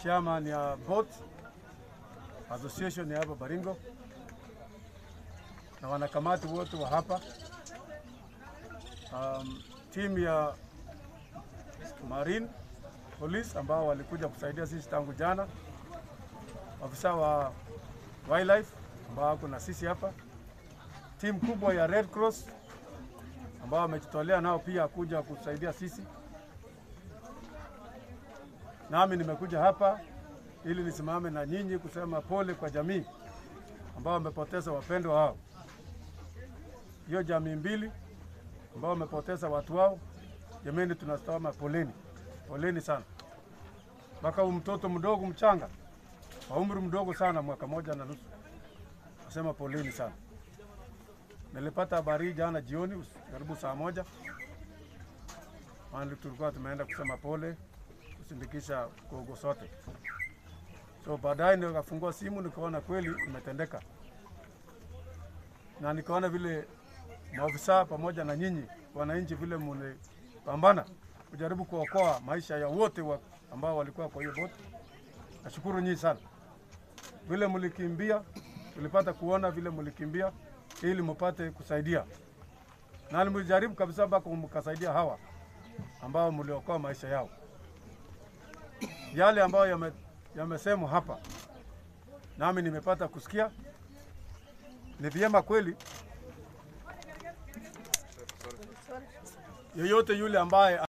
chairman ya boat association ya hapa Baringo na wanakamati wote wa hapa um, timu ya Marine Police ambao walikuja kusaidia sisi tangu jana, afisa wa wildlife ambao wako na sisi hapa, timu kubwa ya Red Cross ambao wamejitolea nao pia kuja kusaidia sisi. Nami nimekuja hapa ili nisimame na nyinyi kusema pole kwa jamii ambao wamepoteza wapendwa wao, hiyo jamii mbili ambao wamepoteza watu wao. Jameni, tunasema poleni, poleni sana. Mpaka huyu mtoto mdogo mchanga wa umri mdogo sana, mwaka moja na nusu, nasema poleni sana. Nilipata habari hii jana jioni karibu saa moja, maana tulikuwa tumeenda kusema pole, kusindikisha gogo sote. So baadaye nikafungua simu nikaona kweli imetendeka, na nikaona vile maofisa pamoja na nyinyi wananchi vile mlipambana kujaribu kuokoa maisha ya wote wa ambao walikuwa kwa hiyo boti. Nashukuru nyinyi sana vile mlikimbia, tulipata kuona vile mlikimbia ili mpate kusaidia, na mlijaribu kabisa mpaka mkasaidia hawa ambao mliokoa maisha yao. Yale ambayo yame, yamesemwa hapa nami nimepata kusikia, ni vyema kweli yeyote yule ambaye